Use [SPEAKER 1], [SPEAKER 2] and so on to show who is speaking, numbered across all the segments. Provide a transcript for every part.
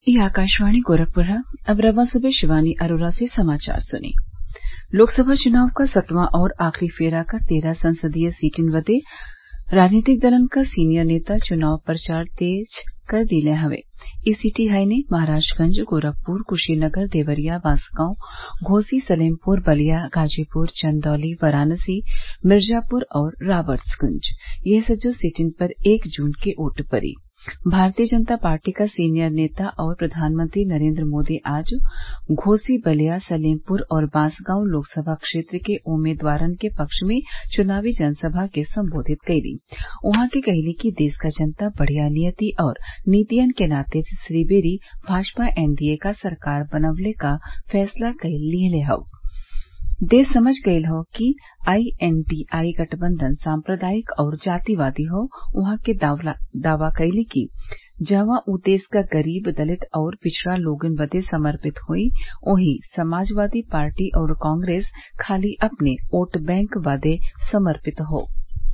[SPEAKER 1] ये आकाशवाणी गोरखपुर है अब रवा सुबह शिवानी अरोरा से समाचार सुनिए लोकसभा चुनाव क सतवां और आखिरी फेरा क तेरह संसदीय सीटिन बदे राजनीतिक दलन क सीनियर नेता चुनाव प्रचार तेज कर दिले हवे इ सीटी हईने महराजगंज गोरखपुर कुशीनगर देवरिया बांसगांव घोसी सलेमपुर बलिया गाजीपुर चंदौली वाराणसी मिर्जापुर और राबर्ट्सगंज यह सज्जो सीटिन पर एक जून के वोट पड़ी भारतीय जनता पार्टी क सीनियर नेता और प्रधानमंत्री नरेंद्र मोदी आज घोसी बलिया सलेमपुर और बांसगांव लोकसभा क्षेत्र के उम्मीदवारन के पक्ष में चुनावी जनसभा के संबोधित कइली उहाँ के कहली कि देश क जनता बढ़िया नियति और नीतियन के नाते तीसरी बेरी भाजपा एनडीए क सरकार बनवले क फैसला लिहले हौ देश समझ गयल हौ कि आईएनडीआई गठबंधन सांप्रदायिक और जातिवादी हौ उहाँ के दावा कइले कि जहवा उ देश क गरीब दलित और पिछड़ा लोगन बदे समर्पित होई ओहीं समाजवादी पार्टी और कांग्रेस खाली अपने वोट बैंक बदे समर्पित हौ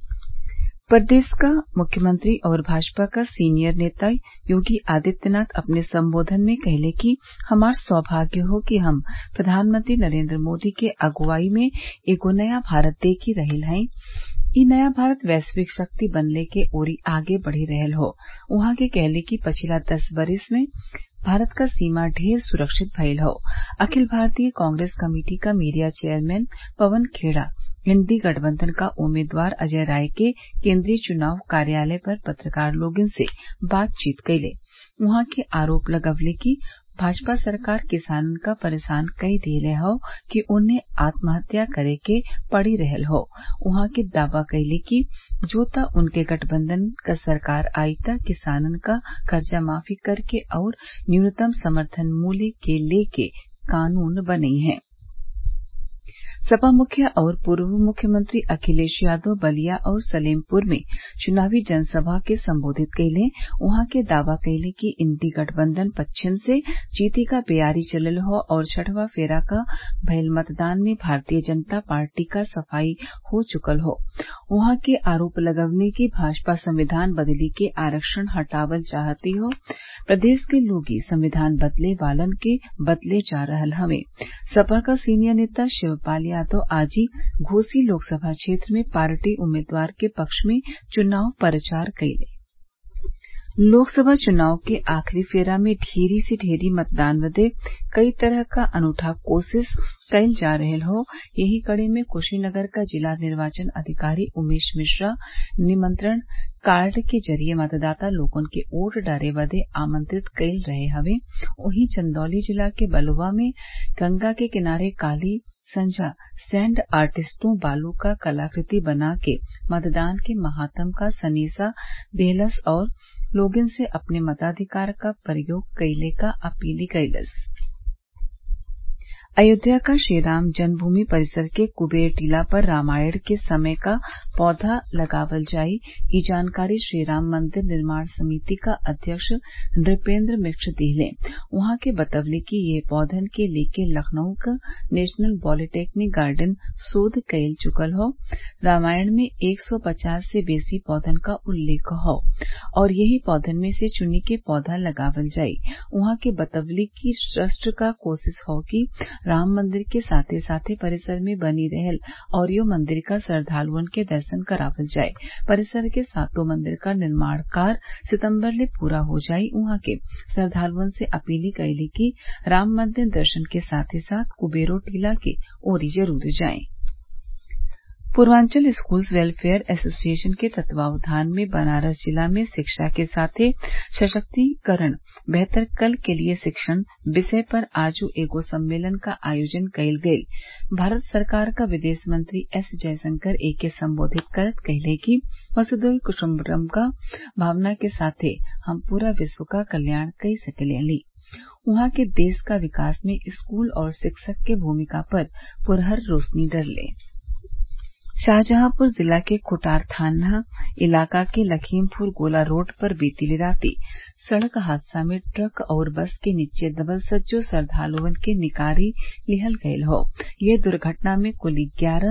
[SPEAKER 1] प्रदेश क मुख्यमंत्री और भाजपा क सीनियर नेता योगी आदित्यनाथ अपने संबोधन में कहले कि हमार सौभाग्य हौ कि हम प्रधानमंत्री नरेंद्र मोदी के अगुवाई में एगो नया भारत देखी रहल हई इ नया भारत वैश्विक शक्ति बनले के ओरी आगे बढ़ी रहल हौ उहाँ के कहले कि पछिला दस वरिस में भारत क सीमा ढेर सुरक्षित भइल हौ अखिल भारतीय कांग्रेस कमेटी क media chairman Pawan Khera INDI गठबंधन क उम्मीदवार अजय राय के केंद्रीय चुनाव कार्यालय पर पत्रकार लोगन से बातचीत कइले उहाँ के आरोप लगवले कि भाजपा सरकार किसानन क परेशान कई देले हौ कि ओन्ने आत्महत्या करे के पड़ी रहल हौ उहाँ के दावा कइले कि जो त उनके गठबंधन क सरकार आई त किसानन क कर्जा माफी करके और न्यूनतम समर्थन मूल्य के लेके कानून बनई हैं सपा मुखिया और पूर्व मुख्यमंत्री अखिलेश यादव बलिया और सलेमपुर में चुनावी जनसभा के संबोधित कइले उहाँ के दावा कइले कि इंडी गठबंधन पश्चिम से जीते क बेयारी चलल हौ और छठवां फेरा क भइल मतदान में भारतीय जनता पार्टी क सफाई हो चुकल हौ उहाँ के आरोप लगवले कि भाजपा संविधान बदली के आरक्षण हटावल चाहती हौ प्रदेश के लोगी संविधान बदले वालन के बदले जा रहल हवे सपा क सीनियर नेता शिवपाल यादव आज ही घोसी लोकसभा क्षेत्र में पार्टी उम्मीदवार के पक्ष में चुनाव प्रचार कइले लोकसभा चुनाव के आखिरी फेरा में ढेरी से ढेरी मतदान बदे कई तरह क अनूठा कोशिश कईल जा रहल हौ यही कड़ी में कुशीनगर क जिला निर्वाचन अधिकारी उमेश मिश्रा निमंत्रण कार्ड के जरिये मतदाता लोगन के वोट डाले बदे आमंत्रित कईल रहे हवे वहीं चंदौली जिला के बलुआ में गंगा के किनारे काली संझा सैंड आर्टिस्टों बालू क कलाकृति बना के मतदान के महात्म क सनेसा देहलस और लोगन से अपने मताधिकार क प्रयोग कइले क अपील कइलस अयोध्या क श्रीराम जन्मभूमि परिसर के कुबेर टीला पर रामायण के समय क पौधा लगावल जाई इ जानकारी श्रीराम मंदिर निर्माण समिति क अध्यक्ष नृपेंद्र मिश्र दिहले उहाँ के बतवले कि ये पौधन के लेके लखनऊ क नेशनल पॉलीटेक्निक गार्डन शोध कईल चुकल हौ रामायण में एक सौ पचास से बेसी पौधन क उल्लेख हौ और यही पौधन में से चुनी के पौधा लगावल जाई उहाँ के बतवले कि ट्रस्ट क कोशिश हौ कि राम मंदिर के साथे साथे परिसर में बनी रहल औरियो मंदिर क श्रद्वालुअन के दर्शन करावल जाए परिसर के सातों मंदिर क निर्माण कार्य सितम्बर ले पूरा हो जाई उहाँ के श्रद्वालुअन से अपील कइले कि राम मंदिर दर्शन के साथे साथ कुबेरो टीला के ओरी जरूर जाएं पूर्वांचल स्कूल्स वेलफेयर एसोसिएशन के तत्वावधान में बनारस जिला में शिक्षा के साथे सशक्तिकरण बेहतर कल के लिए शिक्षण विषय पर आज एगो सम्मेलन क आयोजन कईल गईल भारत सरकार क विदेश मंत्री एस जयशंकर एके संबोधित करत कहले कि वसुधैव कुटुम्बकम क भावना के साथे हम पूरा विश्व क कल्याण कई सकेनी उहाँ के देश क विकास में स्कूल और शिक्षक के भूमिका पर पुरहर रोशनी डरले शाहजहांपुर जिला के खुटार थाना इलाका के लखीमपुर गोला रोड पर बीती राती सड़क हादसा में ट्रक और बस के नीचे दबल सज्जो श्रद्वालुअन के निकारी लिहल गयल हौ ये दुर्घटना में कुल ग्यारह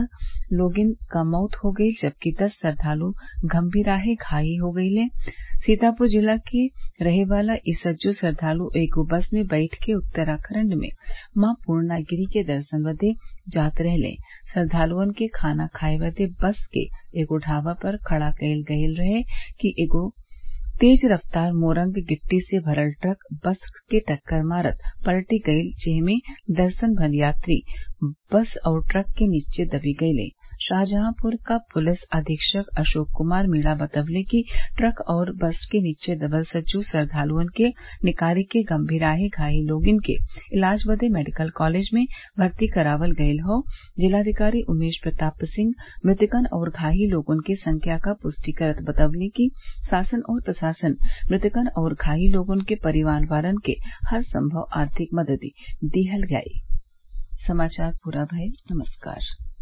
[SPEAKER 1] लोगिन क मौत हो गईल जबकि दस श्रद्वालु गंभीराहे घायल हो गईले सीतापुर जिला के रहे वाला इ सज्जो श्रद्वालु एगो बस में बैठ के उत्तराखण्ड में मां पूर्णागिरि के दर्शन बदे जात रहले श्रद्वालुअन के खाना खाए बदे बस के एगो ढाबा पर खड़ा कईल गयल रहे कि एगो तेज रफ्तार मोरंग गिट्टी से भरल ट्रक बस के टक्कर मारत पलटी गईल जेमे दर्जन भर यात्री बस और ट्रक के नीचे दबी गईले शाहजहांपुर क पुलिस अधीक्षक अशोक कुमार मीणा बतवले कि ट्रक और बस के नीचे दबल सज्जो श्रद्वालुअन के निकाली के गंभीराहे घायल लोगिन के इलाज बदे मेडिकल कॉलेज में भर्ती करावल गयल हौ जिलाधिकारी उमेश प्रताप सिंह मृतकन और घायल लोगन के संख्या क पुष्टि करत बतवले कि शासन और प्रशासन मृतकन और घायल लोगन के परिवार वालन के हर संभव आर्थिक मदद दिहल जाई